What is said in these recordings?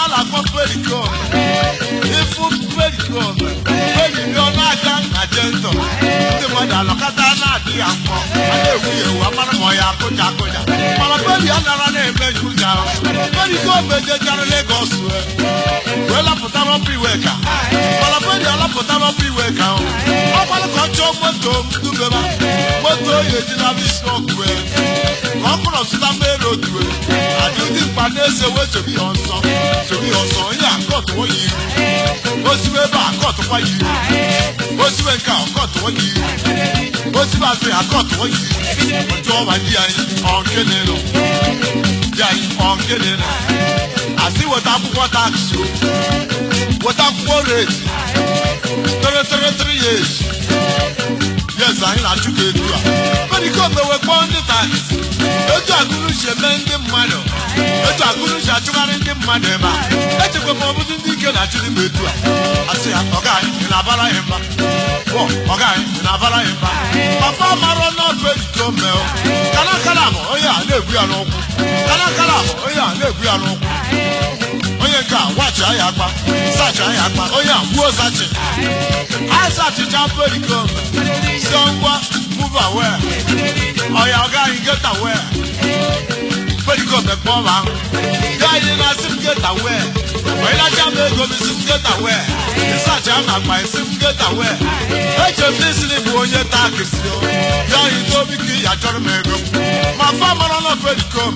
na-akpọ perikom ịfụ perikom periri ọnụ aka na jentọ ndị mmadụ alọkọta na-adị ya mkpọ a na-ewu ya ewu amara ma ọ ya akụja akụja mana peri anara na-eme njuja perikom ejechara Legọs wee wee lapụta n'ọpụ iwe ka mana peri alapụta n'ọpụ iwe ka ọ gbalụ ka ọ chọọ moto m dubeba moto oyi ejila isi ọkụ wee ka ọ kpọrọ zụta mmeri otu wee adị ndị mkpa na-ese wee sobi ya ọsọ sobi ya ọsọ onye akọtụwo ya iru osibe ebe a akọtụkwa ya iru osibe nke a akọtụwo ya iru osibe azụ ya akọtụwo ya iru otu ọba di anyị ọ nke na-elo di anyị ọ nke na-elo asị weta akwụkwọ taksi o weta akwụkwọ reti tere tere tere years yes anyị na-achụ ka etu a medikom ewe kpọọ ndị taksi etu agụrụ si eme ndị mmadụ etu agụrụ si achụgharị ndị mmadụ ebe a echekwa m ọbụdụ ndị ike na-achụ dị m etu a asị ya ọga anyị ị na-abara anyị mba bọ ọga anyị ị na-abara anyị mba papa marọ n'ọbụ edikom mee kana kana bụ onye a na-egbu ya n'ụkwụ kana kana bụ onye a na-egbu ya n'ụkwụ onye nke a wachi anyị akpa sachi anyị akpa onye a gbuo sachi anyị sachicha perikom si ngwa move away ọya ọga anyị get away perikom ekpe ọma ahụ ya anyị na-asị m get away onye na-acha m ego m isi m get away sachi ama akpa isi m get away eche m n'isi na ịbụ onye taa kesi o ya anyị n'obi ka ya chọrọ m ego ma fa mara na perikom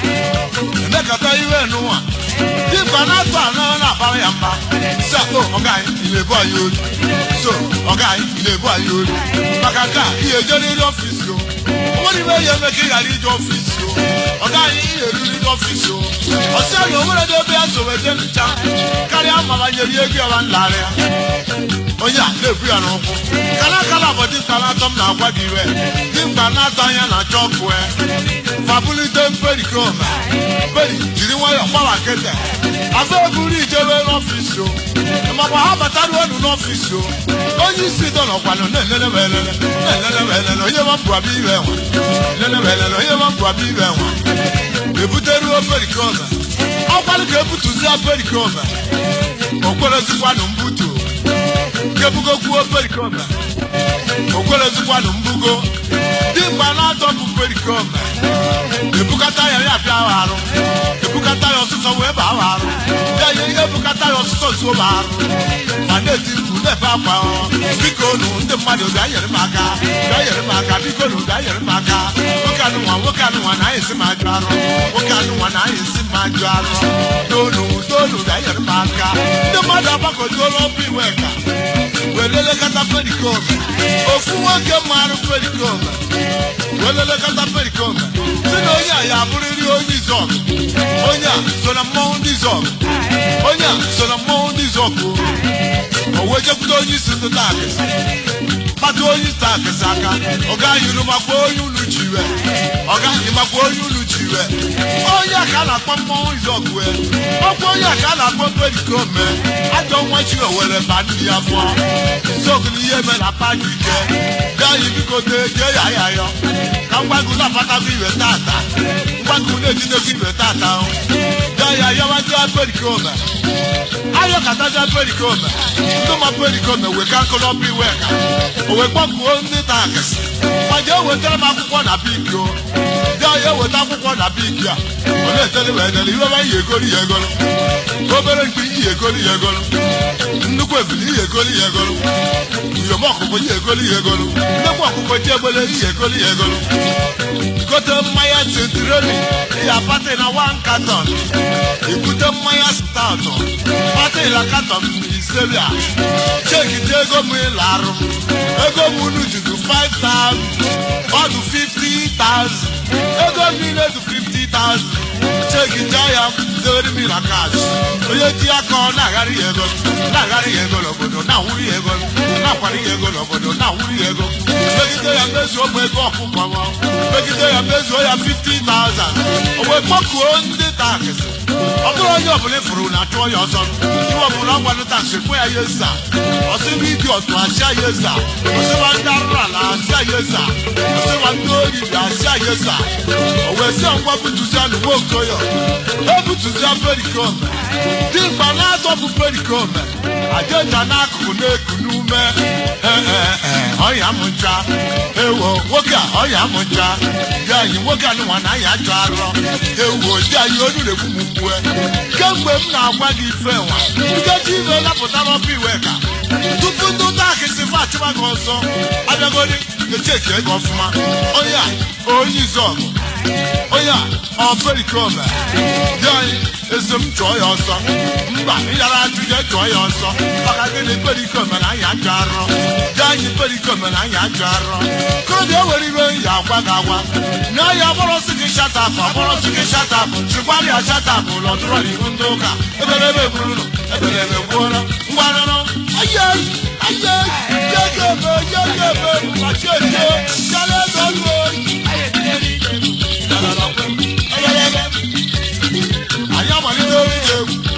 emekata iwe n'ụwa dịkwa na-atụ anọ na-abara ya mba si akpọ ọga anyị ị na-ebu anyị olu so ọga anyị ị na-ebu anyị olu maka nke a ihe ejeriri ọfisi o onwere ibe ya eme ka ị ghara ije ọfisi o ọga anyị ihe eriri n'ọfisi o ọsị anyị o nwere ebe ya so wete ncha karịa ma banyere ego ya ba nlarị ya onye a na-ebu ya n'ụkwụ kalakala bụ dimkpa na-atọ m na-agwa gị iwe dimkpa na-atọ anya na chọkụ fabulite mperikom peri jiri nwayọọ gbawa kete afọ eburu ijebe n'ọfisi o makwa ha bataruo enu n'ọfisi o onye isi dọ n'ọkwanụ na-elele m elele na-elele m elele onye ma mbụ abịa ibe nwa elele m elele onye ma mbụ abịa ibe nwa ebuteruo perikom ọkwalụ ka ebutuzia perikom okwerezikwanụ mbutu kebugokwuo perikom okwerezikwanụ mbugo dimgba na-atọpụ perikom ebukata ya ya bịa arụ ebukata ya ọsụsọ wee baa arụ ya ya ihe ebukata ya ọsụsọ zuo ma arụ ma na-eti mkpu na-efe akwa biko nu ndị mmadụ bịa nyere m aka bịa nyere m aka biko nu bịa nyere m aka nwoke anụnwa nwoke anụnwa na anyị si m ajụ arụ nwoke anụnwa na anyị si m ajụ arụ tonu tonu bịa nyere m aka ndị mmadụ agbakọjuola ọbụ iwe ka wee lelekọta perikom ofu nwoke marụ perikom wee lelekọta perikom si na onye a ya abụrịrị onye izọk onye a so na mmọnwụ ndị izọk onye a so na mmọnwụ ndị izọk o wee jekwute onye isi ndị taakịsị kpata onye isi taakịsị aka ọ gaghị iru makwa onye unu ji iwe ọ gaghị makwa onye unu ji iwe onye a ka a na-akpọ mmọnwụ izọk wee ọkwa onye a ka a na-akpọ perikom mee ajọ nwa chi owere ba ndị ya fụọ izọk na ihe eme na paaki ike gaghị biko tee jee ya ya yọ ka mgbago na-afatakwa iwe tata mgbago na-ejidekwa iwe tata gaa ya yọwaja perikome ayọkataja perikome ndị ma perikome wee ka nkụlọpụ iwe ka o wee kpọkuo ndị taakịsị ma jee wetara m akwụkwọ na biki o gaa ya eweta akwụkwọ na biki a ọ na-etere wee dere iwe ba ihe egolu ya egolu obere mkpi ihe egolu ya egolu nnukwu ebili ihe egolu ya egolu uyom ọkụkọ ihe egolu ya egolu nnekwu ọkụkọ ji egbele ihe egolu ya egolu gote mmanya tintiroli ya pati na wan katon ibute mmanya staụtụ pati la katon isebia chekite ego m ịla arụ m ego m unu judu 5000 ọdụ 50000 ego m niile dị 50000 chekite ya dewere m na kash onye ji aka ọ na-agharị ya ego na-agharị ya ego n'obodo na-awụrụ ya ego na-akwara ya ego n'obodo na-awụrụ ya ego megide ya mezuo m ego ọkụkọ m megide ya mezuo ya 50,000 o wee kpọkuo ndị taksị ọ bụrụ onye ọbụla ịfụrụ na achụọ ya ọzọ iwe ọbụla ọgwanụ taksị kwe ya yesa ọsịba idi ọtụ asịa yesa ọsịba ndị arụrụ ala asịa yesa ọsịba ndị ori bi asịa yesa o wee sị ngwa butuzia n'ugbo okoyo ebutuzia perikom dimkpa na-azọpụ perikome ajeja n'akụkụ na-eku n'ume Ee, ee, ee, ọya m ncha ewo nwoke a ọya m ncha di anyị nwoke a nụnwa na ya chọ arọ ewo di anyị onu na-egbu m mgbue kemgbe m na-agwa gị ife nwa nkeji ibe napụta n'ọpụ iwe ka tupu ndị ụta akịsị fa achịba gị ọzọ abịagodi echeki ego ọfụma onye a onye izọgụ onye a ọ perikome di anyị eso m chụọ ya ọsọ mba ịyara ajụ ya chụọ ya ọsọ maka gịnị perikome na anyị ajụ arọ di anyị perikome na anyị ajụ arọ korobịa ewere iwe ya agwa gị agwa na ya agbọrọsị gị shatapụ agbọrọsị gị shatapụ chịkwara ya shatapụ lọtụrọ n'ihu ndị ụka ebelebe egburu ebelebe gbuola ngwanụrụ ayai ayai yegebe yegebe machete yaledogo anyị amalite egwu